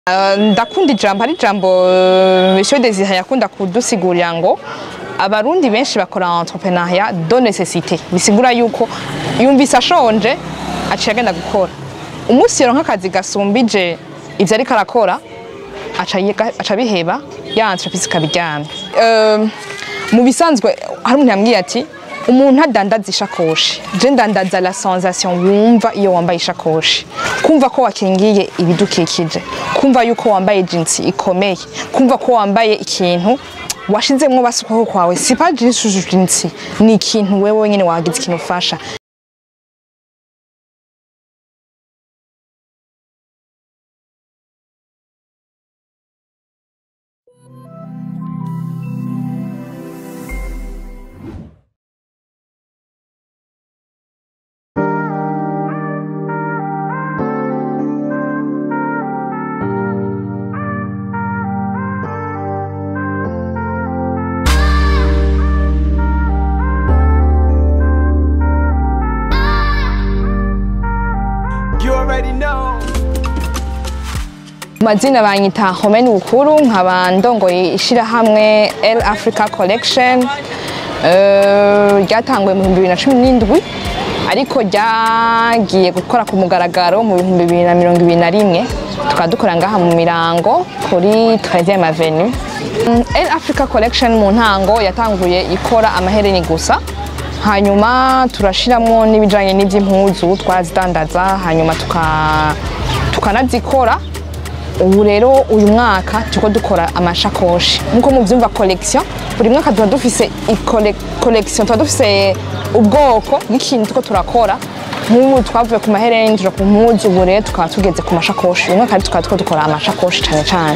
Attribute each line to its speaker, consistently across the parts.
Speaker 1: Uh, ndakunda ijambo hari ijambo uh, Monsieur Desire yakunda kudusigurira ngo abarundi benshi bakora entrepreneuria de nécessité bisigura yuko yumvise ashonje aciye agenda gukora umunsi yero nk'akazi gasumbije ivyo ariko arakora aca yiga- aca biheba ya entreprise ikabiryamye uh, mu bisanzwe hari umuntu yambwiye ati umuntu adandaza ishakoshi je ndandaza la sensation wumva iyo wambaye ishakoshi kumva ko wakingiye ibidukikije kumva yuko wambaye jinsi ikomeye kumva ko wambaye ikintu washizemwo basukaho kwawe si pas juste jinsi ni ikintu wewe nyene wagize ikintu ufasha
Speaker 2: You already know.
Speaker 1: mazina banyita Homeni Bukuru nkaba ndongoye ishirahamwe L Africa Collection eh, ryatanguye mu 2017 ariko ryagiye gukora ku mugaragaro mu 2021 tukaba dukora ngaha mu mirango kuri 13e avenue Mm, L Africa Collection mu ntango yatanguye ikora amahereni gusa hanyuma turashiramwo n'ibijanye n'ivy'impuzu twarazidandaza hanyuma tuka- tukanazikora ubu rero uyu mwaka turiko dukora amashakoshi nkuko muvyumva collection buri mwaka tuba dufise ikole- collection tuba dufise ubwoko bw'ikintu turiko turakora nk'ubu twavuye ku mahereni tuja ku mpuzu ubu rero tukaba tugeze ku mashakoshi uyu mwaka rero tukaba turiko dukora amashakoshi cane cane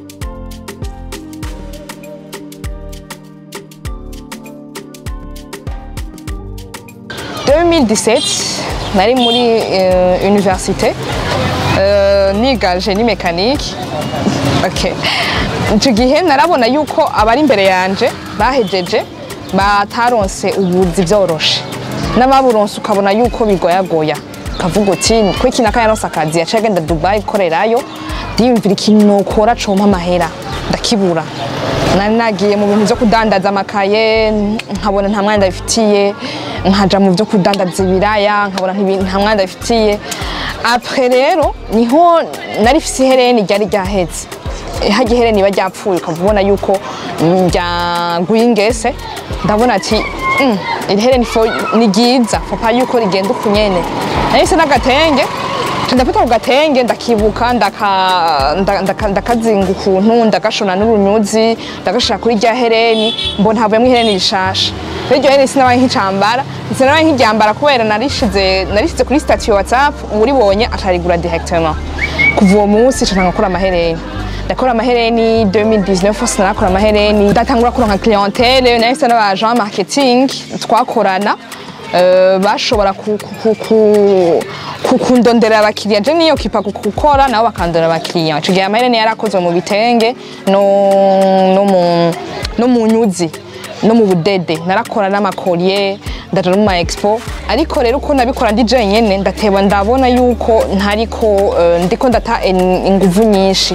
Speaker 1: En 2017 nari muri euh, université euh, niga génie mécanique okay. ico gihe narabona yuko abari imbere yanje bahejeje bataronse ubuzi vyoroshe n'ababuronse ukabona yuko bigoyagoya ukavuga uti ko iki naka yaronse akazi yaciye agenda dubai gukorerayo ndiyumvira ikintu nokora compa amahera ndakibura nari nagiye mu bintu vyo kudandaza amakaye nkabona nta mwanya ndabifitiye nkaja mu vyo kudandaza ibiraya nkabona ntibi- nta mwanya ndabifitiye apre rero niho nari fise ihereni ryari ryaheze harya ihereni riba ryapfuye ukava ubona yuko mm, ryaguye ingese ndabona ati "Mm, iri hereni fo- ni ryiza papa yuko rigenda uku nyene nahise n'agatenge nca ndafata ku gatenge ndakibuka ndaka- nda- ndaka- ndakazinga ukuntu ndagashona n'urunyuzi ndagashira kuri rya hereni mbona havuyemo ihereni rishasha rero iryo hereni sinabaye nk'icambara sinabaye nk'iryambara kubera narishize narishize kuri statut ya whatsapp uwuribonye acarigura directement kuva uwo munsi nca ntangura gukora amahereni ndakora amahereni 2019 hose narakora amahereni ndatangura kuronka clientele nahise n'abajean marketing twakorana eh, bashobora ku- ku- ku- ku- kundonderera abakiriya je niyo kipa ku- gukora nabo bakandondera abakiriya ico gihe amahereni yarakozwe mu bitenge no, no, mu, no mu nyuzi no mu budede narakora n'amakolye ndaja no mu ma expo ariko rero uko nabikora ndi jenyene ndateba ndabona yuko ntariko eh, ndiko ndata in- inguvu nyinshi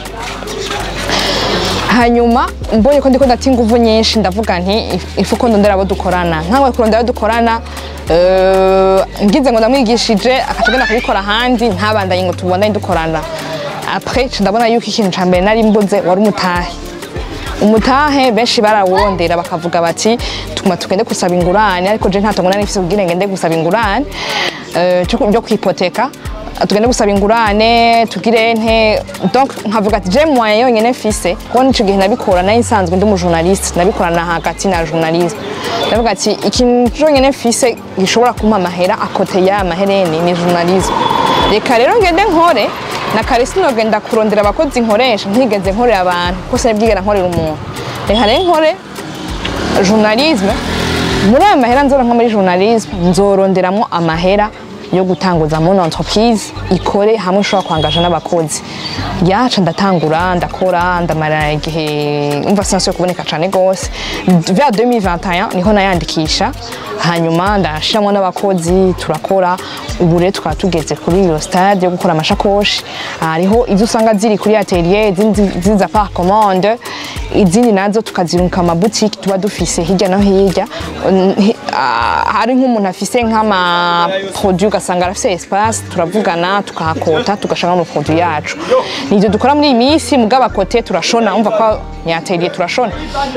Speaker 1: hanyuma mbonye ko ndiko ndata inguvu nyinshi ndavuga nti "If- ifu ko ndondera abo dukorana nkawe kurondera abo dukorana eh, ngize ngo ndamwigishije akaca agenda kubikora ahandi ntabandanye ngo tubandanye dukorana apres nca ndabona yuko ikintu ca mbere nari mbuze wari umutahe umutahe benshi barawurondera bakavuga bati tuma tugende gusaba ingurane ariko je ntatongo nari mfise kugira ngende gusaba ingurane eh, cyo byo kwipoteka tugende gusaba ingurane tugire nte donc nkavuga ati je moyen yonyene mfise kuko nico gihe nabikora nari nsanzwe ndi umujournaliste nabikorana hagati na journalisme ndavuga ati ikintu cyonyene mfise gishobora kumpa amahera akote ya mahereni ni journalisme reka rero ngende nkore na kare sinogenda kurondera abakozi nkoresha ntigeze nkorera abantu kuko sinabwigera nkorera umuntu reka rero nkore journalisme muri ayo mahera nzoronka muri journalisme nzoronderamo amahera yo gutanguza mon entreprise ikore hamwe ushobora kwangaja n'abakozi yaca ndatangura ndakora ndamara igihe umva sinasuye kuboneka cane gose vers 2021 niho nayandikisha hanyuma ndashiramo n'abakozi turakora ubu rero tukaba tugeze kuri iyo stade yo gukora amashakoshi hariho izo usanga ziri kuri atelier izindi ziza par commande izindi nazo tukazirunka amabutiki tuba dufise hirya no hirya Hi- ah, hari nk'umuntu afise nk'ama produit ugasanga arafise espace turavugana tukahakota tugashaka ama produit yacu nivyo dukora muri iyi minsi mugabo akote turashona umva ko ni atelier turashona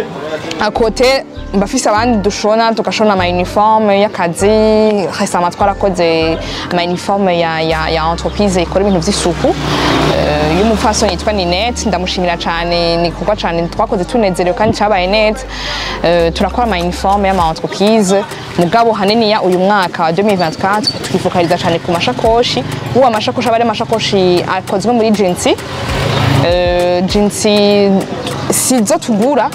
Speaker 1: akote mbafise abandi dushona tugashona ama uniforme y'akazi récemment twarakoze ama uniforme ya, ya, ya entreprise ikora ibintu vy'isuku uh, y'umupfasoni yitwa Ninette ndamushimira cane ni kuko cane twakoze tunezerewe kandi cabaye neza uh, turakora ama uniforme y'ama entreprise mugabo hanini ya uyu mwaka wa 2024 twifokaliza cane ku mashakoshi uwo amashakoshi aba ari amashakoshi akozwe muri jinsi uh, jinsi sizo tugura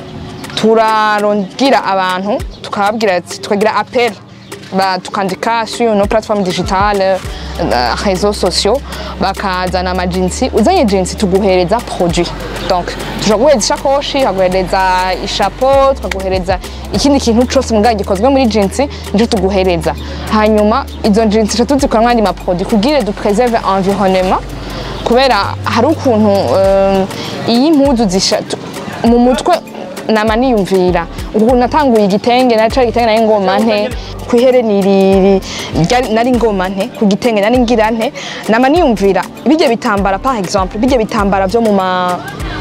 Speaker 1: turarondira abantu tukababwira ati tukagira appel ba tukandika sur nos plateformes digitales euh, réseaux sociaux bakazana amajinsi uzanye jinsi tuguhereza produit donc tushobora guhereza ishakoshi tukaguhereza ishapo tukaguhereza ikindi kintu cose mugabo gikozwe muri jinsi nico tuguhereza hanyuma izo jinsi tuca tuzikoramo andi maproduit kugira du préserve environnement kubera hari ukuntu euh, iyo impuzu zisha tu- mu mutwe nama niyumvira ukuntu natanguye igitenge naca igitenge nari ngoma nte kwihereni riri ryari- nari ngoma nte ku gitenge nari ngira nte nama niyumvira bijya bitambara par exemple bijya bitambara vyo mu ma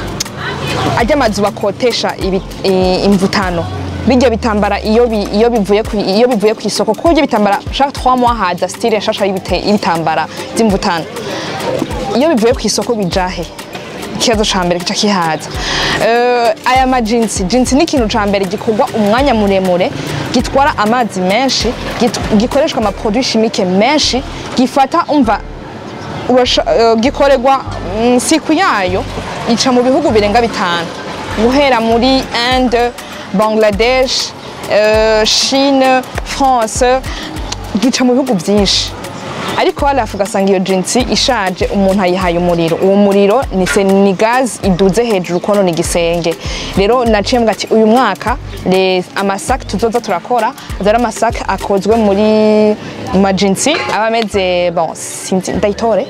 Speaker 1: ajya amazu bakotesha ibi- i- imvutano bijya bitambara iyo bi- iyo bivuye ku iyo bivuye ku isoko kuko bijya bitambara chaque 3 mois haza style nshasha y'ibite- y'ibitambara by'imvutano iyo bivuye ku isoko bijahe ikibazo ca mbere gica kihaza Eh, aya majinsi jinsi ni ikintu ca mbere gikorwa umwanya muremure gitwara amazi menshi git- gikoreshwa amaproduit chimique menshi gifata umva urasha- eh, gikorerwa mm, siku yayo ica mu bihugu birenga bitanu guhera muri Inde Bangladesh eh, Chine France gica mu bihugu byinshi ariko harafu ugasanga iyo jinsi ishaje umuntu ayihaye umuriro uwo muriro ni se ni gazi iduze hejuru kono ni igisenge rero naciye mvuga ati uyu mwaka les- amasaka tuzoza turakora azari amasaka akozwe muri mu majinsi aba ameze bon sinzi ndayitore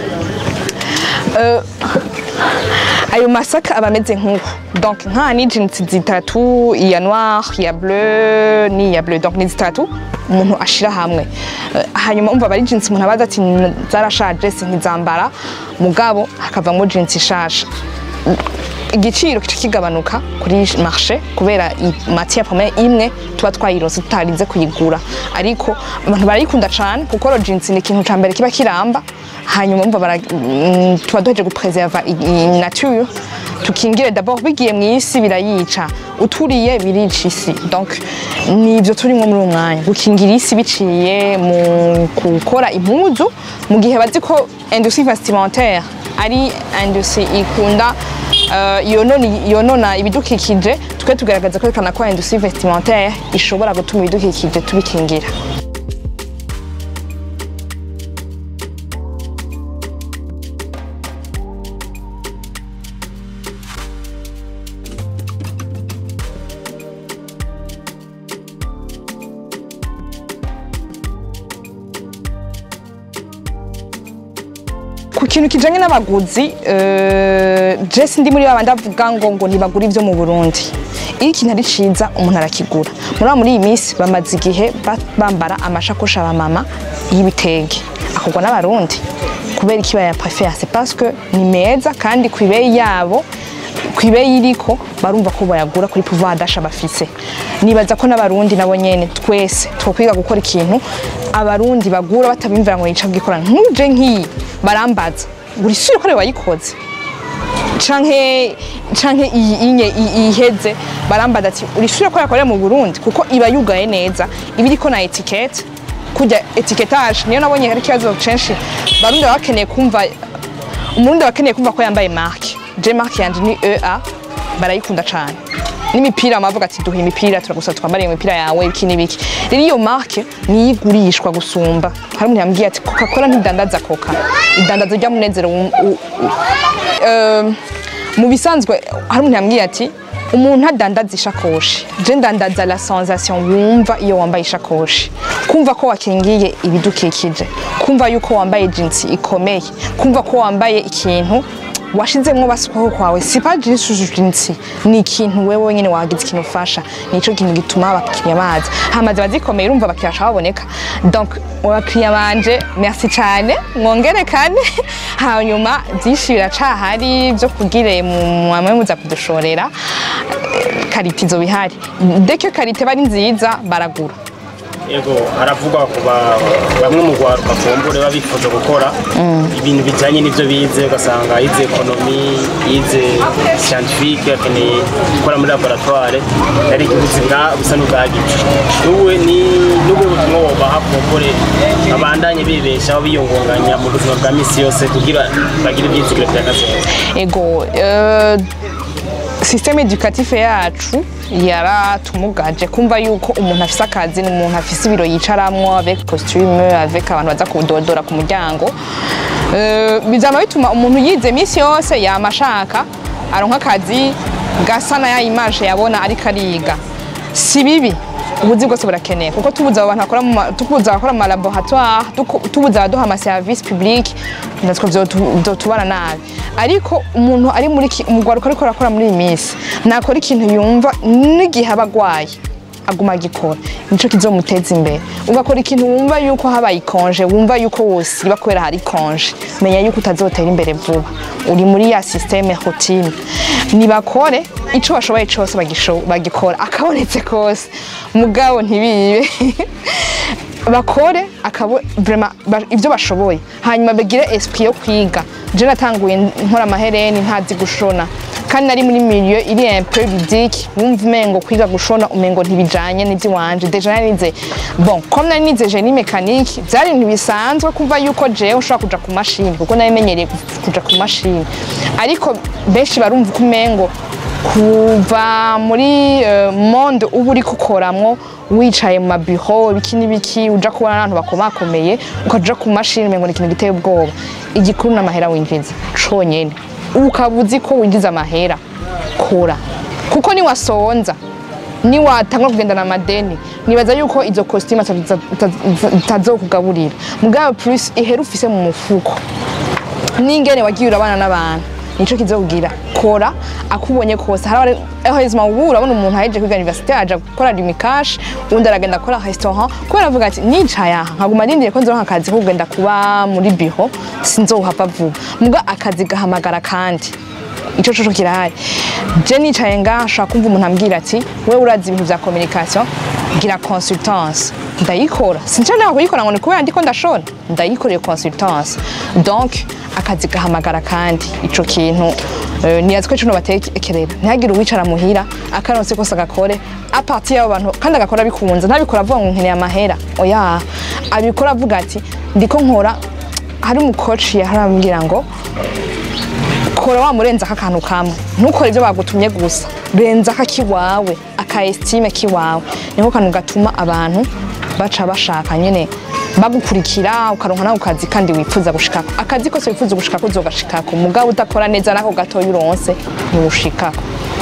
Speaker 1: Euh, ayo masaka aba ameze nk'uko donc nka ni jinsi zitatu iya noir iya bleu n'iya bleu donc ni zitatu umuntu ashira hamwe Eh, hanyuma umva bari jinsi umuntu abaza ati "N- zarashaje sinkizambara mugabo hakavamo jinsi ishasha igiciro kica kigabanuka kuri marché kubera i- matière première imwe tuba twayironse tutarinze kuyigura ariko abantu barayikunda cane kuko ro jeans ni ikintu ca mbere kiba kiramba hanyuma umva bara- mm, tuba duheje gupreserva i- i- nature tukingire d'abord bigiye mu isi birayica uturiye birica isi donc nivyo turimwo muri uwo mwanya gukingira isi biciye mu gukora impuzu mu gihe bazi ko industrie vestimentaire ari industrie ikunda uh, yonona, yonona ibidukikije twe tugaragaza kwerekana ko industrie vestimentaire ishobora gutuma ibidukikije tubikingira ku kintu kijanye n'abaguzi uh, je sindi muri babandi avuga ngo ngo ntibagura ivyo mu Burundi iyo ikintu ari ciza umuntu arakigura muri muri iyi minsi bamaze igihe ba- bambara amashakoshi abamama y'ibitenge akorwa n'abarundi kubera iki baya préfère c'est parce que ni meza kandi ku ibeyi yabo ku ibeyi iriko barumva ko bayagura kuri pouvoir d'achat bafise nibaza ko n'abarundi nabo nyene twese twokwiga gukora ikintu abarundi bagura batabimvira ngo yica bwikora nkuje nk'iyi barambaza buri sure ko ari wayikoze canke canke iyi inye i- iheze barambaza ati uri sure ko yakorera mu Burundi kuko iba yugaye neza iba iriko na etiquette kujya etiketage niyo nabonye hari ikibazo kenshi barundi baba bakeneye kumva umurundi aba akeneye kumva ko yambaye marque je marque yanje ni EA barayikunda cane n'imipira bavuga ati duha imipira turagusaba twambare iyo mipira yawe iki n'ibiki rero iyo marke niyo igurishwa gusumba hari umuntu yambwiye ati coca cola ntidandaza coca idandaza rya munezero wum- u- u- eh, mu bisanzwe hari umuntu yambwiye ati umuntu adandaza ishakoshi je ndandaza la sensation wumva iyo wambaye ishakoshi kumva ko wakingiye ibidukikije kumva yuko wambaye jinsi ikomeye kumva ko wambaye ikintu washizemwo basukaho kwawe si pas juste jinsi ni ikintu wewe wenyine wagize ikintu ufasha nico kintu gituma abakiriya baza hamaze bazikomeye urumva abakiriya bashaka baboneka donc abakiriya banje merci cyane mwongere kane hanyuma byinshi biracahari byo kugire mwamwe muza kudushorera karite izo bihari deke karite bari nziza baragura
Speaker 3: Ego haravugwa ku ba- bamwe mu rwaruka kumbure baba bifuza gukora ibintu bijyanye n'ibyo bize ugasanga yize ekonomi yize scientifique akeneye gukora muri laboratoire ari ubuzi bwa- busa n'ubwagice wowe ni n'ubwo butumwa wobaha kumbure babandanye bibeshaho biyungunganya mu buzima bwa misi yose kugira bagire ibyizigiro by'akazoza
Speaker 1: ego euh, systeme educatif yacu yaratumugaje kumva yuko umuntu afise akazi ni umuntu afise ibiro yicaramwo avec costume avec abantu baza kudodora ku muryango Euh, bizama bituma umuntu yize misi yose yama ashaka aronka akazi gasa na ya image yabona ariko ariga si bibi ubuzi bwose burakeneye kuko tubuze abo bantu bakora mu ma- tubuze abakora mu malaboratoire tuku- tubuze abaduha amaserivisi public natwe vyotu- vyotubana nabi ariko umuntu ari muri ki- umugwaruka ariko arakora muri iyi minsi nakora ikintu yumva n'igihe aba agwaye aguma agikora nico kizomuteza imbere ugakora ikintu wumva yuko habaye ikonje wumva yuko wosiba kubera hari ikonje menya yuko utazotera imbere vuba uri muri ya systeme routine nibakore ico bashoboye cose bagisho- bagikora akabonetse kose mugabo ntibibe bakore akabo vraiment ba- ivyo bashoboye hanyuma bagire esprit yo kwiga je natanguye nkora amahereni ntazi gushona kandi nari muri milieu iri un peu ludique wumva umengo kwiga gushona umengo ntibijanye n'ivy'iwanje deja narize bon comme nari nize génie mécanique vyari ibintu bisanzwe kumva yuko jewe ushobora kuja ku mashini kuko nari menyereye ku- kuja ku mashini ariko benshi barumva ko umengo kuva muri euh, monde uba uri kukoramwo wicaye mu mabiro ibiki n'ibiki uja kubona n'abantu bakomakomeye ukaja ku mashini umengo ni ikintu giteye ubwoba igikuru n'amahera winjiza conyene ukaba uzi ko winjiza amahera kora kuko niwasonza niwatangwa kugendana amadeni nibaza yuko izo kositimu zitazokugaburira mugabo plus ihera ufise mu mufuko n'ingene wagiye urabana n'abantu nico kizobwira kora akubonye kose hari abahezima ubu urabona umuntu aheje kwiga universite aja gukora rimikash undi aragenda akora restaurant kubera avuga ati nicaye aha nkaguma ndindiriye ko nzoronka akazi ko kugenda kuba muri biro sinzohava vuba muga akazi gahamagara kandi ico coco kirahari je nicaye ngaha nshaka kumva umuntu ambwira ati wewe urazi ibintu vya communication gira consultance ndayikora sinshaka kuyikora ngo ni kubera ndiko ndashona ndayikoreye consultance donc akazi gahamagara kandi ico kintu eh, niyazi ko ico batekerera ntihagire uwicara muhira akaronse kose agakore apartir y'abo bantu kandi agakora bikunze ntabikora avuga ngo nkeneye amahera oya abikora avuga ati ndiko nkora hari umukoci yaharambwira ngo kora wa murenza akantu kamwe ntukore ibyo bagutumye gusa renza akiwawe aka estime kiwawe niko kantu gatuma abantu baca bashaka nyene bagukurikira ukaronka nako kazi kandi wifuza gushikako akazi kose wifuza gushikako uzogashikako mugabo udakora neza nako gatoya uronse ntiwushikako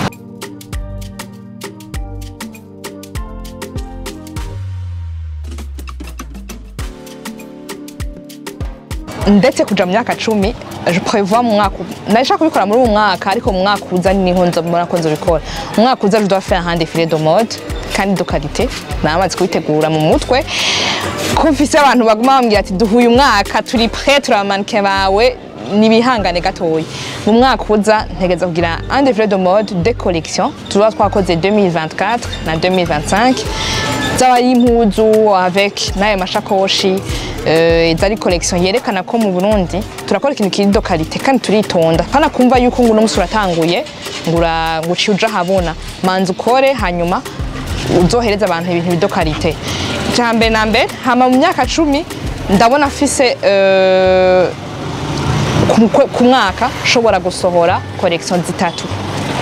Speaker 1: ndetse kuja mu myaka cumi je prévois mu mwaka ndashaka kubikora muri uwo mwaka ariko mu mwaka uza niho nzobona ko nzobikora mu mwaka uza je dois faire un défilé de mode kandi de qualité namaze kubitegura mu mutwe ko mfise abantu baguma bambwira ati duha uyu mwaka turi prêt turi abamanike bawe nibihangane gatoya mu mwaka uza ntegeza kugira un défilé de mode de collection tuba twakoze 2024 na 2025 zaba ari impuzu avec n'ayo mashakoshi eh, zari collection yerekana ko mu Burundi turakora ikintu kiri do qualité kandi turitonda kana kumva yuko ngo umunsi uratanguye ngura nguci uja habona manza ukore hanyuma uzohereza abantu ibintu bido qualité cyambere na mbere hama mu myaka cumi ndabona afise eh, ku- ku mwaka nshobora gusohora collection zitatu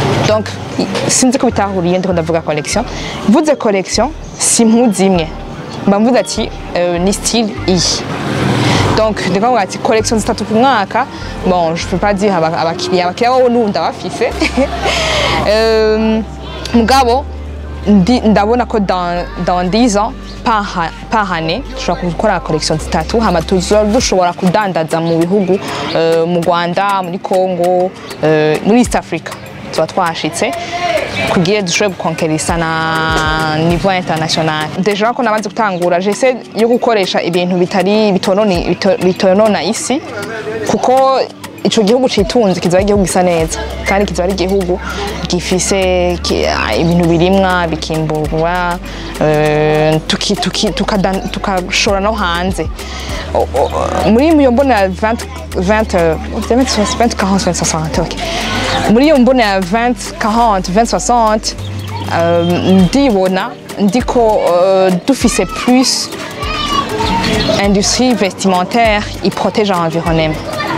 Speaker 1: donc i- sinzi ko bitahuriye ndiko ndavuga collection mvuze collection si impuzu imwe mba mvuze ati euh, ni style iyi donc ndiko ndavuga ati collection zitatu ku mwaka bon je peux pas dire aba- abakiriya abakiriya wowe n'ubu ndabafise Euh, mugabo ndi- ndabona ko dans, dans 10 ans par, ha- par année dushobora gukora collection zitatu hama tuzoba dushobora kudandaza mu bihugu euh, mu rwanda muri congo euh, muri east africa tuba twashitse kugira dushobore gukonkerisa na niveau international deja ko namaze gutangura jese yo gukoresha ibintu bitari bitonona bito- bitonona isi kuko ico gihugu citunze kizoba ari igihugu gisa neza kandi kizoba ari igihugu gifise ki- ah, ibintu birimwa bikimburwa eh, tuki- tuki- tukadan- tukashora no hanze O- o- muri iyo mbona ya 20 20 euh, 20 40 20 60 ok muri iyo mbona ya 20 40 20 60 euh, ndibona ndiko euh, dufise plus industrie vestimentaire iprotège l'environnement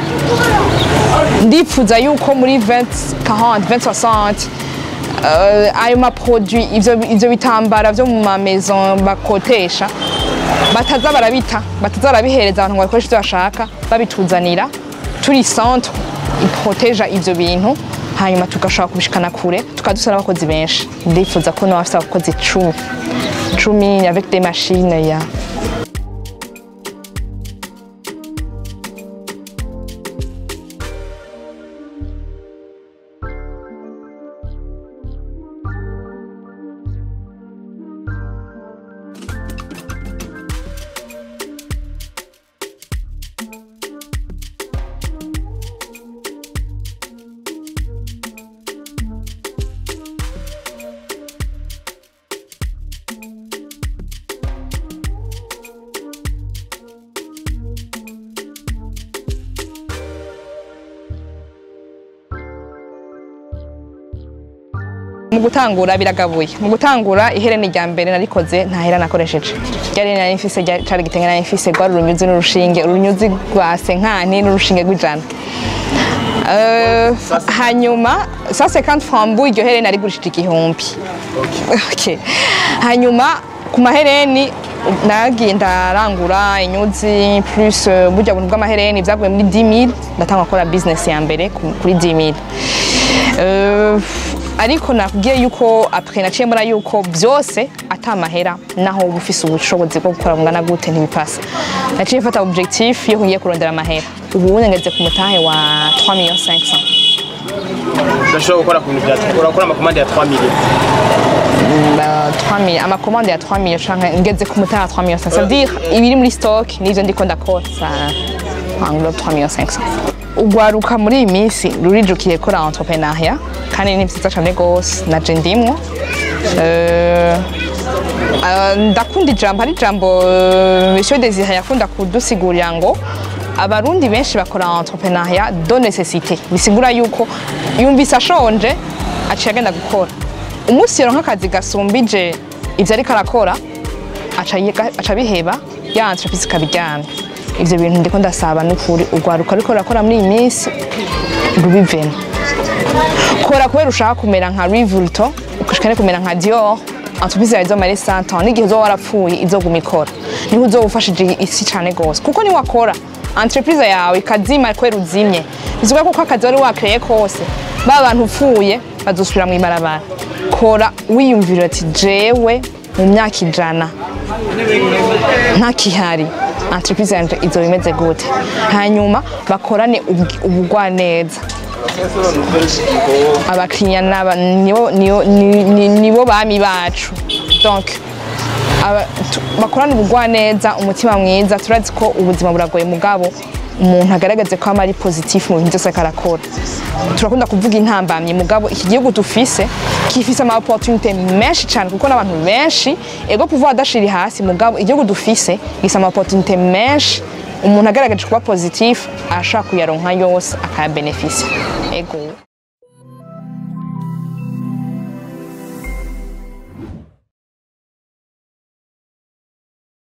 Speaker 1: ndifuza yuko muri 20 40 20 60 uh, ayo maproduit ivyo ivyo bitambara vyo mu maison bakotesha bataza barabita bataza barabihereza abantu ngo bakoreshe ivyo bashaka babituzanira turi centre iproteja ivyo bintu hanyuma tugashobora kubishikana kure tukadusana abakozi benshi ndifuza ko noba afise abakozi cumi cumi avec des machines ya mu gutangura biragabuye mu gutangura ihereni rya mbere narikoze nta hera nakoresheje ryari nari mfise rya- cari igitenge nari mfise rwari urunyuzi n'urushinge urunyuzi rwa senkani n'urushinge rw'ijana Euh, hanyuma ça c'est quand frambu iryo hereni narigurishije igihumbi okay. hanyuma ku mahereni nagiye ndarangura inyuzi plus euh, burya buntu bw'amahereni byaguye muri 10000 ndatanga gukora business ya mbere ku- kuri 10000 Euh, ariko nakubwiye yuko apre naciye mbona yuko byose atamahera naho uba ufise ubushobozi bwo gukora bungana gute ntibipasa naciye mfata objectif yo kugiye kurondera amahera ubu ngeze ku mutahe wa 3 millions 500
Speaker 3: udashobora gukora ku bintu bya urakora amakomande ya 3 millions
Speaker 1: Bah, 3 millions amakomande ya 3 millions canke ngeze ku mutahe wa 3 millions 500 c'est dire ibiri muri stock n'ivyo ndiko ndakora ça englobe 3 millions 500 ugwaruka muri iyi minsi rurijukiye kora entrepreneuria kandi ni vyiza cane gose naje ndimwo Euh, euh, ndakunda ijambo hari ijambo euh, monsieur Desire yakunda kudusigurira ngo abarundi benshi bakora entrepreneuria de necessité bisigura yuko yumvise ashonje aciye agenda gukora umunsi yoronka akazi gasumbije ivyo ariko arakora aca yiga- aca biheba ya entreprise ikabiryana ivyo bintu ndiko ndasaba n'ukuri urwaruka ariko rurakora muri iyi minsi rubivemo kora kubera ushaka kumera nka Louis Vuitton ukashaka no kumera nka Dior entreprise yawe izomara 100 ans n'igihe uzoba warapfuye izoguma ikora niho uzoba ufashije isi cane gose kuko ni wakora entreprise yawe ikazima kubera uzimye bivuga ko akazi wari wakreye kose ba bantu upfuye bazosubira mw'ibarabara kora wiyumvira ati jewe mu myaka ijana ntakihari entreprise yanje izoba imeze gute hanyuma bakorane ubw- ubugwaneza abakiriya naba nibo nibo- ni- ni- nibo bami bacu donc aba- tu- bakorana ubugwaneza umutima mwiza turazi ko ubuzima buragoye mugabo umuntu agaragaze ko ama ari positif mu bintu byose ariko arakora turakunda kuvuga intambamyi mugabo iki gihugu dufise gifise ama opportunité menshi cyane kuko n'abantu benshi ego pouvoir adashiri hasi mugabo igihugu dufise gifise ama opportunité menshi umuntu agaragaje kuba positif ashaka kuyaronka yose akayabenefisia ego